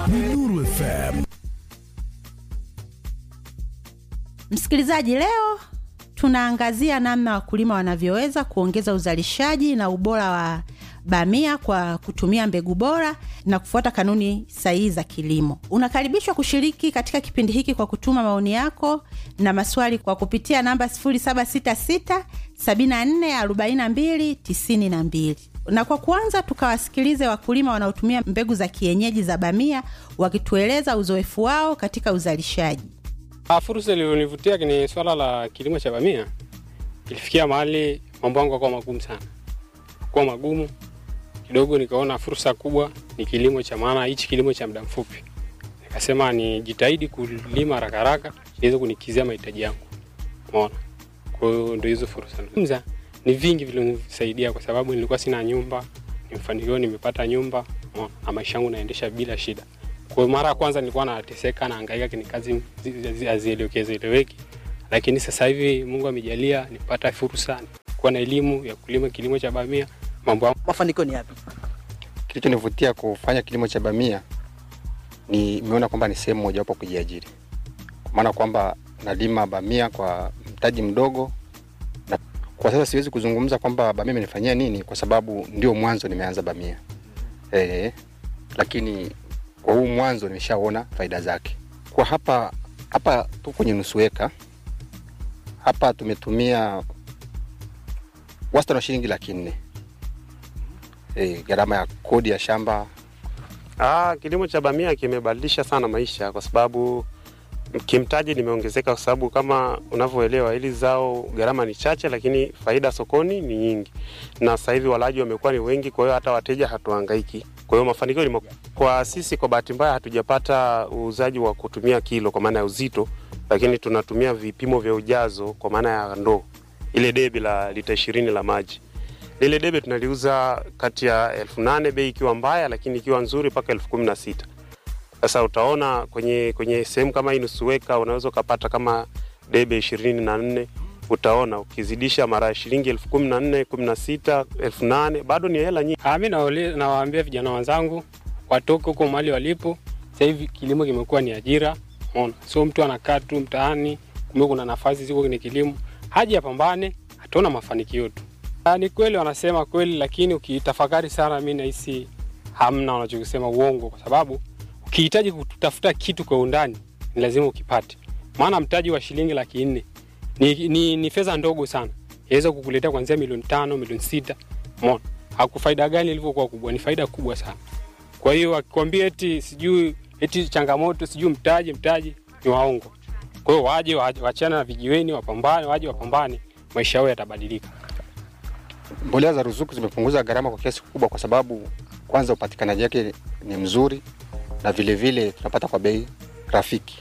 ni Nuru FM. Msikilizaji, leo tunaangazia namna wakulima wanavyoweza kuongeza uzalishaji na ubora wa bamia kwa kutumia mbegu bora na kufuata kanuni sahihi za kilimo. Unakaribishwa kushiriki katika kipindi hiki kwa kutuma maoni yako na maswali kwa kupitia namba 0766 74 42 92 na kwa kwanza tukawasikilize wakulima wanaotumia mbegu za kienyeji za bamia wakitueleza uzoefu wao katika uzalishaji. Ah, Fursa iliyonivutia ni swala la kilimo cha bamia. Ilifikia mahali mambo yangu yakawa magumu sana, kuwa magumu kidogo, nikaona fursa kubwa ni kilimo cha maana, hichi kilimo cha muda mfupi. Nikasema nijitahidi kulima haraka haraka niweze kunikizia mahitaji yangu, umeona. Kwa hiyo ndio hizo fursa Mza, ni vingi vilivyonisaidia, kwa sababu nilikuwa sina nyumba, nimefanikiwa, nimepata nyumba, umeona, na maisha yangu naendesha bila shida. Kwa hiyo mara ya kwanza nilikuwa nateseka na hangaika, ni kazi hazieleweki, lakini sasa hivi Mungu amejalia nipata fursa kuwa na elimu ya kulima kilimo cha bamia. Mambo yangu Mafanikio ni yapi? Kilichonivutia kufanya kilimo cha bamia ni nimeona kwamba ni sehemu mojawapo ya kujiajiri, kwa maana kwamba nalima bamia kwa mtaji mdogo, na kwa sasa siwezi kuzungumza kwamba bamia imenifanyia nini, kwa sababu ndio mwanzo nimeanza bamia eh, lakini kwa huu mwanzo nimeshaona faida zake. Kwa hapa hapa tu kwenye nusu eka hapa tumetumia wastani wa shilingi laki nne e, gharama ya kodi ya shamba Ah, kilimo cha bamia kimebadilisha sana maisha kwa sababu kimtaji limeongezeka, kwa sababu kama unavyoelewa hili zao gharama ni chache, lakini faida sokoni ni nyingi, na sasa hivi walaji wamekuwa ni wengi, kwa hiyo hata wateja hatuhangaiki. Kwa hiyo mafanikio ni makubwa. kwa sisi. Kwa bahati mbaya hatujapata uuzaji wa kutumia kilo kwa maana ya uzito, lakini tunatumia vipimo vya ujazo kwa maana ya ndoo, ile debe la lita ishirini la maji lile debe tunaliuza kati ya elfu nane bei ikiwa mbaya, lakini ikiwa nzuri mpaka elfu kumi na sita. Sasa utaona kwenye kwenye sehemu kama hii nusu eka unaweza ukapata kama debe ishirini na nne utaona ukizidisha mara ya shilingi elfu kumi na nne kumi na sita elfu nane bado ni hela nyingi. Ah, mi nawaambia nawaambia vijana wenzangu watoke huko mahali walipo. Sasa hivi kilimo kimekuwa ni ajira, umeona, sio mtu anakaa tu mtaani, kumbe kuna nafasi ziko kwenye kilimo, haja apambane, ataona mafanikio tu. Ah, ni kweli wanasema kweli, lakini ukitafakari sana, mi nahisi hamna wanachokisema uongo, kwa sababu ukihitaji kutafuta kitu kwa undani ni lazima ukipate, maana mtaji wa shilingi laki nne ni, ni, ni fedha ndogo sana, yaweza kukuletea kuanzia milioni tano milioni sita umeona haku faida gani ilivyokuwa kubwa, ni faida kubwa sana. Kwa hiyo akikwambia eti sijui eti changamoto sijui mtaji mtaji, ni waongo. Kwa hiyo waje waje- wachana na vijiweni, wapambane, waje wapambane, maisha yao yatabadilika. mbolea za ruzuku zimepunguza gharama kwa kiasi kikubwa, kwa sababu kwanza upatikanaji wake ni mzuri na vile vile tunapata kwa bei rafiki,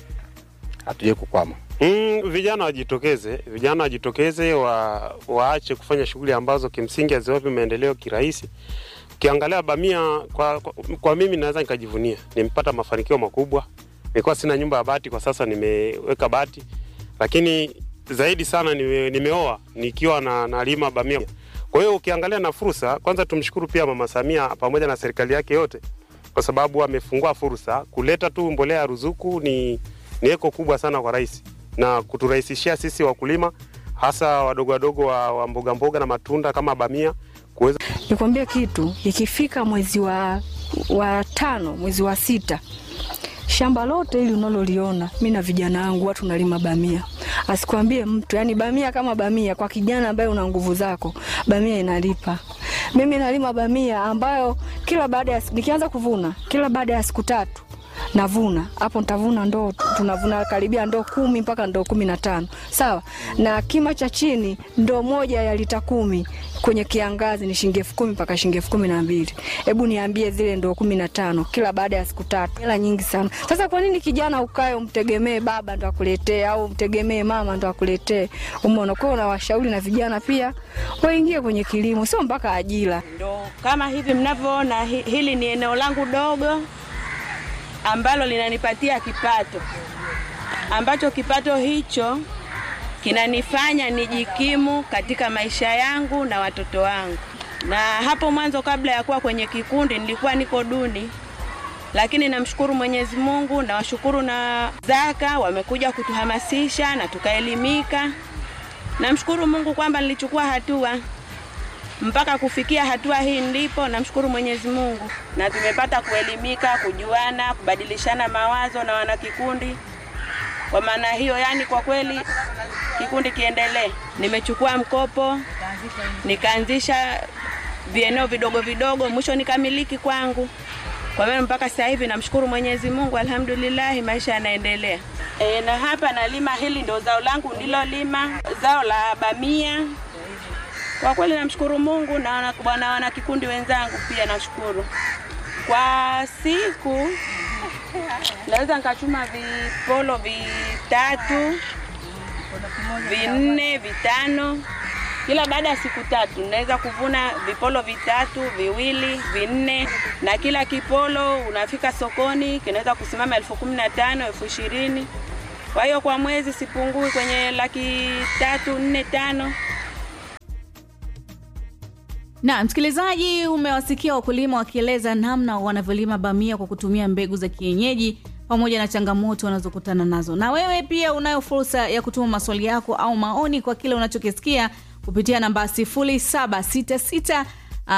hatujai kukwama. Mm, vijana wajitokeze, vijana wajitokeze, wa, waache kufanya shughuli ambazo kimsingi haziwapi maendeleo kirahisi. Ukiangalia bamia kwa, kwa, kwa mimi naweza nikajivunia, nimepata mafanikio makubwa. Nilikuwa sina nyumba ya bati, kwa sasa nimeweka bati, lakini zaidi sana nime, nimeoa nikiwa na nalima bamia. Kwa hiyo ukiangalia na fursa, kwanza tumshukuru pia Mama Samia pamoja na serikali yake yote, kwa sababu amefungua fursa kuleta tu mbolea ya ruzuku ni ni eko kubwa sana kwa rais na kuturahisishia sisi wakulima hasa wadogo wadogo wa, wa mboga mboga na matunda kama bamia kuweza Nikwambie kitu, ikifika mwezi wa, wa tano mwezi wa sita, shamba lote hili unaloliona, mi na vijana wangu watu nalima bamia. Asikwambie mtu, yani bamia kama bamia, kwa kijana ambaye una nguvu zako, bamia inalipa. Mimi nalima bamia ambayo kila baada ya nikianza kuvuna, kila baada ya siku tatu navuna hapo, nitavuna ndoo, tunavuna karibia ndoo kumi mpaka ndoo kumi na tano sawa. Na kima cha chini ndoo moja ya lita kumi kwenye kiangazi ni shilingi elfu kumi mpaka shilingi elfu kumi na mbili. Hebu niambie, zile ndoo kumi na tano kila baada ya siku tatu, hela nyingi sana. Sasa kwa nini kijana ukae umtegemee baba ndo akuletee au umtegemee mama ndo akuletee? Umeona, kwa hiyo nawashauri na vijana pia waingie kwenye kilimo, sio mpaka ajira. Ndo kama hivi mnavyoona, hi- hili ni eneo langu dogo ambalo linanipatia kipato, ambacho kipato hicho kinanifanya nijikimu katika maisha yangu na watoto wangu. Na hapo mwanzo, kabla ya kuwa kwenye kikundi, nilikuwa niko duni, lakini namshukuru Mwenyezi Mungu, nawashukuru na Zaka wamekuja kutuhamasisha na tukaelimika. Namshukuru Mungu kwamba nilichukua hatua mpaka kufikia hatua hii ndipo namshukuru Mwenyezi Mungu, na tumepata kuelimika, kujuana, kubadilishana mawazo na wanakikundi. Kwa maana hiyo, yani kwa kweli kikundi kiendelee. Nimechukua mkopo nikaanzisha vieneo vidogo vidogo, mwisho nikamiliki kwangu. Kwa hiyo mpaka sasa hivi namshukuru Mwenyezi Mungu, alhamdulillah, maisha yanaendelea. E, na hapa nalima, hili ndio zao langu nilolima, zao la bamia. Kwa kweli namshukuru Mungu na wana- bwana wana kikundi wenzangu pia nashukuru. Kwa siku naweza nikachuma vipolo vitatu vinne vitano kila baada ya siku tatu naweza kuvuna vipolo vitatu viwili vinne na kila kipolo unafika sokoni kinaweza kusimama elfu kumi na tano elfu ishirini kwa hiyo kwa mwezi sipungui kwenye laki tatu nne tano Na msikilizaji, umewasikia wakulima wakieleza namna wanavyolima bamia kwa kutumia mbegu za kienyeji pamoja na changamoto wanazokutana nazo. Na wewe pia unayo fursa ya kutuma maswali yako au maoni kwa kile unachokisikia kupitia namba 0766 uh,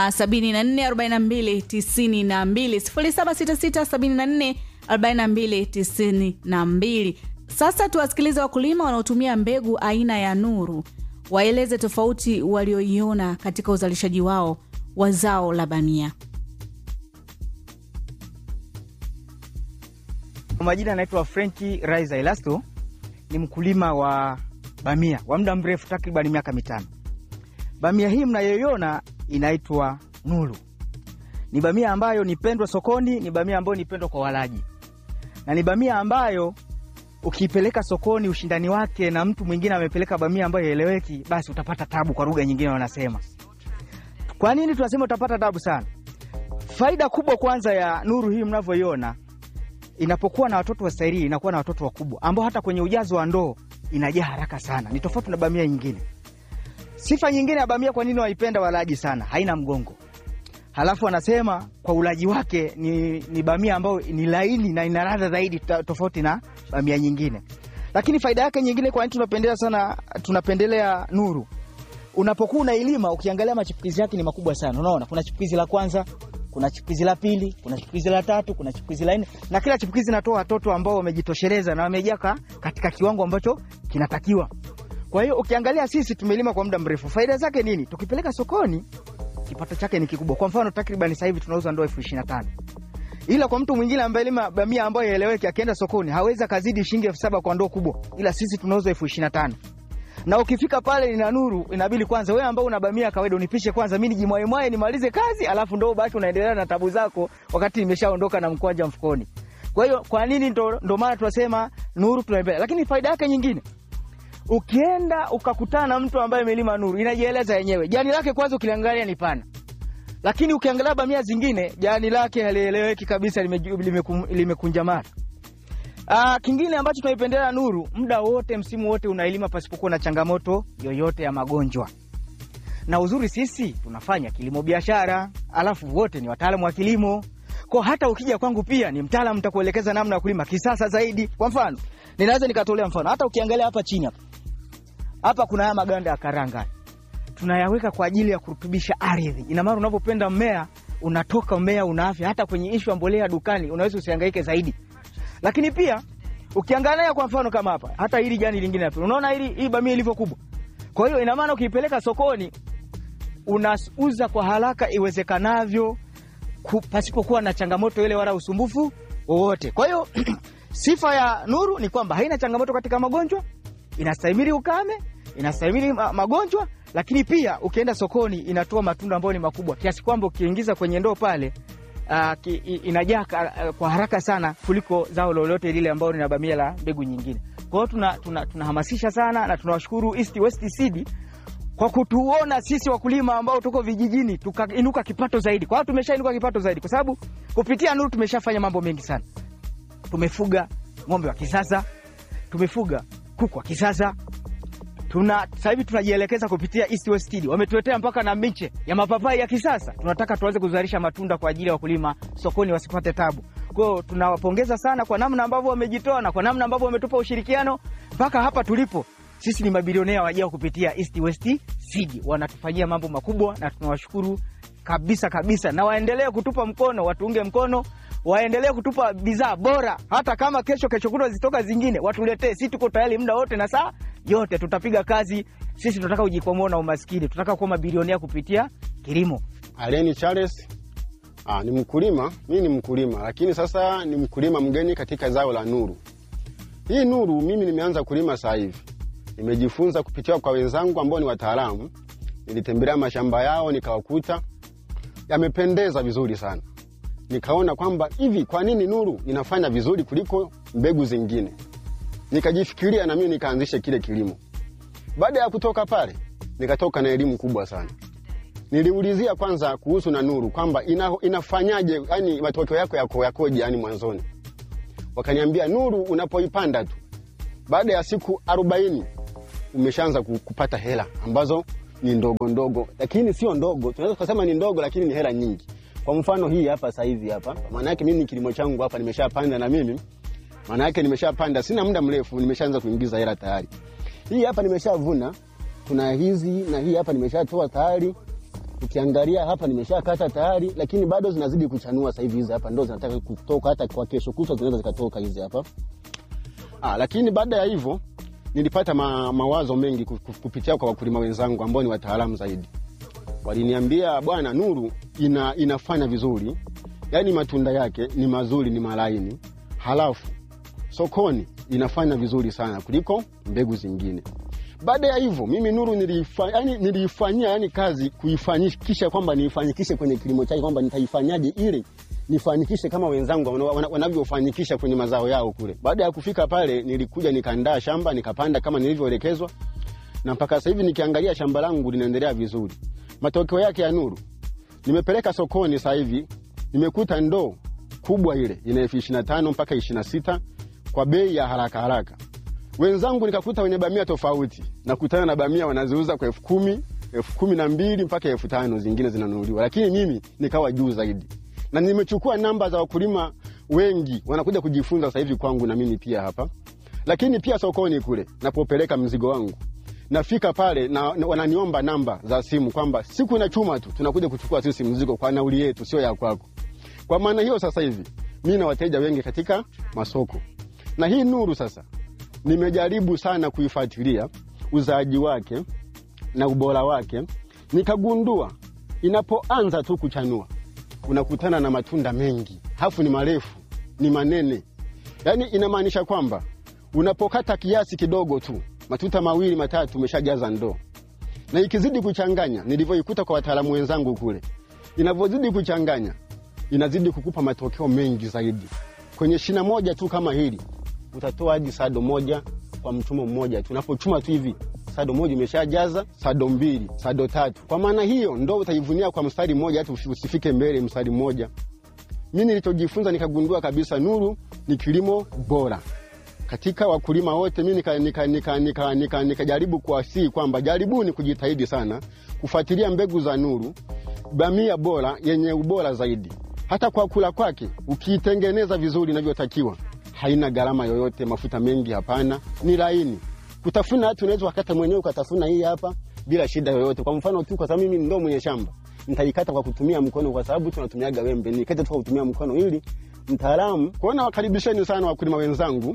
744292 0766 744292. Sasa tuwasikilize wakulima wanaotumia mbegu aina ya Nuru waeleze tofauti walioiona katika uzalishaji wao wa zao la bamia. Kwa majina anaitwa Frenki Raiza Elasto, ni mkulima wa bamia wa muda mrefu, takriban miaka mitano. Bamia hii mnayoiona inaitwa Nuru. Ni bamia ambayo ni pendwa sokoni, ni bamia ambayo ni pendwa kwa walaji, na ni bamia ambayo ukiipeleka sokoni ushindani wake na mtu mwingine amepeleka bamia ambayo haieleweki, basi utapata tabu, kwa lugha nyingine wanasema. Kwa nini tunasema utapata tabu sana? Faida kubwa kwanza ya Nuru hii mnavyoiona inapokuwa na watoto wastahili inakuwa na watoto wakubwa ambao hata kwenye ujazo wa ndoo inajaa haraka sana. Ni tofauti na bamia nyingine. Sifa nyingine ya bamia, kwa nini waipenda walaji sana, haina mgongo. Halafu wanasema kwa ulaji wake ni, ni bamia ambayo ni laini na ina ladha zaidi ta- tofauti na bamia nyingine. Lakini faida yake nyingine, kwa nini tunapendelea sana, tunapendelea Nuru, unapokuwa unailima ukiangalia machipukizi yake ni makubwa sana. Unaona kuna chipukizi la kwanza, kuna chipukizi la pili, kuna chipukizi la tatu, kuna chipukizi la nne, na kila chipukizi inatoa watoto ambao wamejitosheleza na wamejaka katika kiwango ambacho kinatakiwa. Kwa hiyo ukiangalia sisi tumelima kwa muda mrefu, faida zake nini? Tukipeleka sokoni kipato chake ni kikubwa. Kwa mfano takriban sasa hivi tunauza ndoo elfu ishirini na tano ila kwa mtu mwingine ambaye lima bamia ambayo ieleweki, akienda sokoni hawezi akazidi shilingi elfu saba kwa ndoo kubwa, ila sisi tunauza elfu ishirini na tano na ukifika pale ina Nuru, inabidi kwanza wewe ambao una bamia kawaida unipishe kwanza, mimi nijimwaemwae nimalize kazi, alafu ndo basi unaendelea na tabu zako, wakati nimeshaondoka na mkwanja mfukoni. Kwa hiyo kwa nini ndo, ndo maana tunasema Nuru tunaipenda, lakini faida yake nyingine ukienda ukakutana na mtu ambaye amelima Nuru inajieleza yenyewe. Jani lake kwanza ukiliangalia ni pana, lakini ukiangalia bamia zingine jani lake halieleweki kabisa, limeju- limekum- limekunjamana. Ah, kingine ambacho tunaipendelea Nuru, muda wote, msimu wote unailima pasipokuwa na changamoto yoyote ya magonjwa. Na uzuri sisi tunafanya kilimo biashara, alafu wote ni wataalamu wa kilimo. Kwa hata ukija kwangu pia ni mtaalamu, nitakuelekeza namna ya kulima kisasa zaidi. Kwa mfano, ninaweza nikatolea mfano, hata ukiangalia hapa chini hapa hapa kuna haya maganda ya karanga tunayaweka kwa ajili ya kurutubisha ardhi. Ina maana unapopenda mmea unatoka mmea una afya. Hata kwenye ishu ya mbolea dukani unaweza usihangaike zaidi. Lakini pia ukiangalia kwa mfano kama hapa, hata hili jani lingine hapa, unaona hili hii bamia ilivyo kubwa. Kwa hiyo ina maana ukiipeleka sokoni unauza kwa haraka iwezekanavyo ku- pasipokuwa na changamoto ile wala usumbufu wowote. Kwa hiyo sifa ya Nuru ni kwamba haina changamoto katika magonjwa, inastahimili ukame, inastahimili ma- magonjwa, lakini pia ukienda sokoni inatoa matunda ambayo ni makubwa kiasi kwamba ukiingiza kwenye ndoo pale uh, ki, i- inajaa ka- uh, kwa haraka sana kuliko zao lolote lile ambalo lina bamia la mbegu nyingine. Kwa hiyo tuna, tuna, tunahamasisha sana na tunawashukuru East West Seed kwa kutuona sisi wakulima ambao tuko vijijini tukainuka kipato zaidi. Kwa hiyo tumeshainuka kipato zaidi, kwa sababu kupitia Nuru tumeshafanya mambo mengi sana. Tumefuga ng'ombe wa kisasa, tumefuga kuku wa kisasa, tuna sasa hivi tunajielekeza kupitia East West Seed. Wametuletea mpaka na miche ya mapapai ya kisasa. Tunataka tuanze kuzalisha matunda kwa ajili ya wakulima sokoni wasipate tabu. Kwa tunawapongeza sana kwa namna ambavyo wamejitoa na kwa namna ambavyo wametupa ushirikiano mpaka hapa tulipo. Sisi ni mabilionea wajao kupitia East West Seed, wanatufanyia mambo makubwa na tunawashukuru kabisa kabisa, na waendelee kutupa mkono, watuunge mkono, waendelee kutupa bidhaa bora. Hata kama kesho kesho kutwa zitoka zingine, watuletee. Sisi tuko tayari muda wote na saa yote, tutapiga kazi. Sisi tunataka kujikwamua na umaskini, tunataka kuwa mabilionea kupitia kilimo. Aleni Charles ah, ni mkulima. Mimi ni mkulima, lakini sasa ni mkulima mgeni katika zao la nuru. Hii nuru mimi nimeanza kulima sasa hivi, nimejifunza kupitia kwa wenzangu ambao ni wataalamu. Nilitembelea mashamba yao nikawakuta yamependeza vizuri sana, nikaona kwamba hivi, kwa nini nuru inafanya vizuri kuliko mbegu zingine? Nikajifikiria na mimi nikaanzisha kile kilimo. Baada ya kutoka pale, nikatoka na elimu kubwa sana. Niliulizia kwanza kuhusu na nuru kwamba ina, inafanyaje, yani matokeo yako yako yakoje, yani mwanzoni. Wakaniambia nuru unapoipanda tu, baada ya siku arobaini umeshaanza ku- kupata hela ambazo ni ndogo ndogo, lakini sio ndogo, tunaweza kusema ni ndogo, lakini ni hela nyingi. Kwa mfano hii hapa sasa hivi hapa, maana yake mimi kilimo changu hapa nimeshapanda na mimi maana yake nimeshapanda, sina muda mrefu, nimeshaanza kuingiza hela tayari. Hii hapa nimeshavuna, kuna hizi na hii hapa nimeshatoa tayari. Ukiangalia hapa nimeshakata tayari, lakini bado zinazidi kuchanua sasa hivi. Hizi hapa ndo zinataka kutoka, hata kwa kesho kutwa zinaweza zikatoka hizi hapa. Ah, lakini baada ya hivyo nilipata ma, mawazo mengi ku- ku- kupitia kwa wakulima wenzangu ambao ni wataalamu zaidi. Waliniambia bwana, nuru ina, inafanya vizuri, yaani matunda yake ni mazuri, ni malaini, halafu sokoni inafanya vizuri sana kuliko mbegu zingine. Baada ya hivyo mimi nuru niliifa, yani, niliifanyia yani kazi kuifanikisha kwamba niifanikishe kwenye kilimo chake kwamba nitaifanyaje ili nifanikishe kama wenzangu wana- wana- wanavyofanikisha kwenye mazao yao kule. Baada ya kufika pale, nilikuja nikaandaa shamba nikapanda kama nilivyoelekezwa, na mpaka sasa hivi nikiangalia shamba langu linaendelea vizuri. Matokeo yake ya nuru, nimepeleka sokoni sasa hivi nimekuta ndoo kubwa ile ina elfu ishirini na tano mpaka ishirini na sita kwa bei ya haraka haraka. Wenzangu nikakuta wenye bamia tofauti, nakutana na bamia wanaziuza kwa elfu kumi elfu kumi na mbili mpaka elfu tano zingine zinanunuliwa, lakini mimi nikawa juu zaidi, na nimechukua namba za wakulima wengi wanakuja kujifunza sasa hivi kwangu, na mimi pia hapa. Lakini pia sokoni kule napopeleka mzigo wangu nafika pale na, na wananiomba namba za simu kwamba siku na chuma tu tunakuja kuchukua sisi mzigo kwa nauli yetu, sio ya kwako. Kwa maana hiyo sasa hivi mi na wateja wengi katika masoko, na hii nuru sasa nimejaribu sana kuifuatilia uzaaji wake na ubora wake, nikagundua inapoanza tu kuchanua unakutana na matunda mengi, hafu ni marefu, ni manene. Yaani inamaanisha kwamba unapokata kiasi kidogo tu, matuta mawili matatu, umeshajaza ndoo. Na ikizidi kuchanganya, nilivyoikuta kwa wataalamu wenzangu kule, inavyozidi kuchanganya, inazidi kukupa matokeo mengi zaidi. Kwenye shina moja tu kama hili utatoa hadi sado moja kwa mchumo mmoja tu. Unapochuma tu hivi sado moja umeshajaza sado mbili, sado tatu. Kwa maana hiyo ndo utaivunia kwa mstari mmoja, hata usi- usifike mbele mstari mmoja. Mi nilichojifunza nikagundua kabisa nuru ni kilimo bora katika wakulima wote. Mi nikajaribu nika, nika, nika, nika, nika kuwasihi kwamba jaribuni kujitahidi sana kufuatilia mbegu za nuru, bamia bora yenye ubora zaidi. Hata kwa kula kwake ukiitengeneza vizuri inavyotakiwa, haina gharama yoyote, mafuta mengi hapana, ni laini kutafuna. Hata unaweza wakata mwenyewe ukatafuna hii hapa bila shida yoyote. Kwa mfano tu, kwa sababu mimi ndo mwenye shamba, nitaikata kwa kutumia mkono, kwa sababu tunatumiaga wembe, nikate tu kwa kutumia mkono ili mtaalamu kuona. Wakaribisheni sana wakulima wenzangu,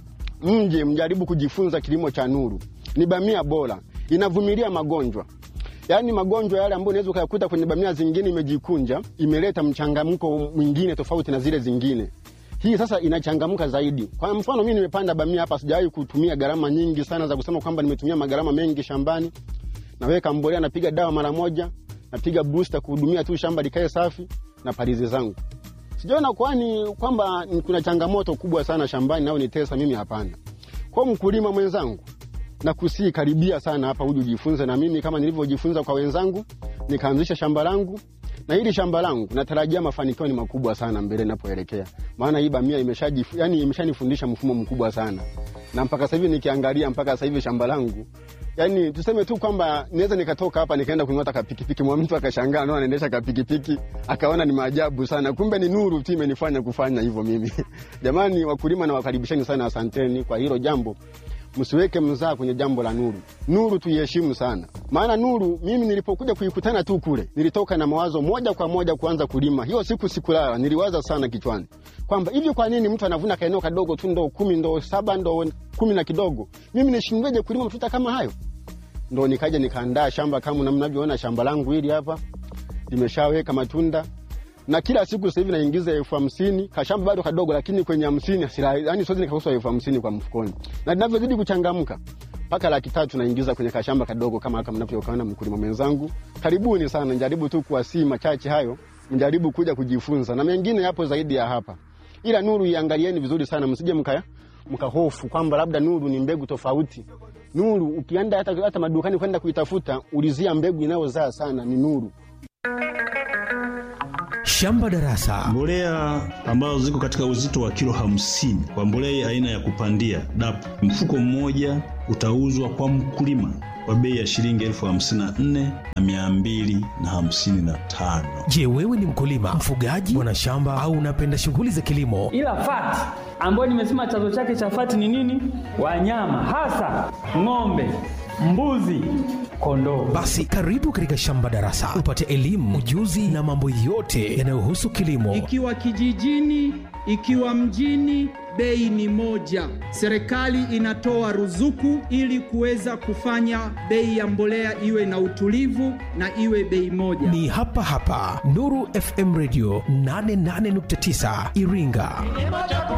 mje mjaribu kujifunza kilimo cha nuru. Ni bamia bora, inavumilia magonjwa yaani magonjwa yale ambayo unaweza ukayakuta kwenye bamia zingine imejikunja, imeleta mchangamko mwingine tofauti na zile zingine. Hii sasa inachangamka zaidi. Kwa mfano mimi nimepanda bamia hapa, sijawahi kutumia gharama nyingi sana za kusema kwamba nimetumia magharama mengi shambani. Naweka mbolea, napiga dawa mara moja, napiga booster kuhudumia tu shamba likae safi na palizi zangu. Sijaona kwani kwamba kuna changamoto kubwa sana shambani nao nitesa mimi, hapana. Kwa mkulima mwenzangu na kusii karibia sana hapa uje ujifunze na mimi kama nilivyojifunza kwa wenzangu, nikaanzisha shamba langu na hili shamba langu natarajia mafanikio ni makubwa sana mbele ninapoelekea, maana hii bamia imeshaji yani imeshanifundisha mfumo mkubwa sana, na mpaka sasa hivi nikiangalia, mpaka sasa hivi shamba langu Yaani tuseme tu kwamba naweza nikatoka hapa nikaenda kununua hata kapikipiki, mwa mtu akashangaa naona naendesha kapikipiki, akaona ni maajabu sana, kumbe ni nuru tu imenifanya kufanya hivyo mimi. Jamani, wakulima na wakaribisheni sana, asanteni kwa hilo jambo. Msiweke mzaa kwenye jambo la nuru. Nuru tuiheshimu sana, maana nuru, mimi nilipokuja kuikutana tu kule, nilitoka na mawazo moja kwa moja kuanza kulima. Hiyo siku sikulala, niliwaza sana kichwani kwamba hivi, kwa nini mtu anavuna kaeneo kadogo tu, ndoo kumi, ndoo saba, ndoo kumi na kidogo, mimi nishindweje kulima matuta kama hayo? Ndo nikaja nikaandaa shamba kama mnavyoona shamba langu hili hapa limeshaweka matunda na kila siku sasa hivi naingiza elfu hamsini kashamba bado kadogo, lakini kwenye hamsini yani siwezi nikakosa elfu hamsini kwa mfukoni, na ninavyozidi kuchangamka mpaka laki tatu naingiza kwenye kashamba kadogo kama haka mnavyokaona, mkulima mwenzangu, karibuni sana. Njaribu tu kuwasii machache hayo, mjaribu kuja kujifunza, na mengine yapo zaidi ya hapa, ila nuru iangalieni vizuri sana, msije mka mkahofu kwamba labda nuru ni mbegu tofauti. Nuru ukienda hata, hata madukani kwenda kuitafuta, ulizia mbegu inayozaa sana ni nuru. Shamba Darasa. Mbolea ambazo ziko katika uzito wa kilo hamsini kwa mbolea aina ya kupandia DAP, mfuko mmoja utauzwa kwa mkulima kwa bei ya shilingi elfu hamsini na nne na mia mbili na hamsini na tano. Je, wewe ni mkulima, mfugaji, mwanashamba au unapenda shughuli za kilimo? Ila fati ambayo nimesema chanzo chake cha fati ni nini? Wanyama hasa ng'ombe, mbuzi, kondoo. Basi karibu katika Shamba Darasa upate elimu, ujuzi na mambo yote yanayohusu kilimo. Ikiwa kijijini, ikiwa mjini, bei ni moja. Serikali inatoa ruzuku ili kuweza kufanya bei ya mbolea iwe na utulivu na iwe bei moja. Ni hapa hapa Nuru FM Radio 88.9 Iringa.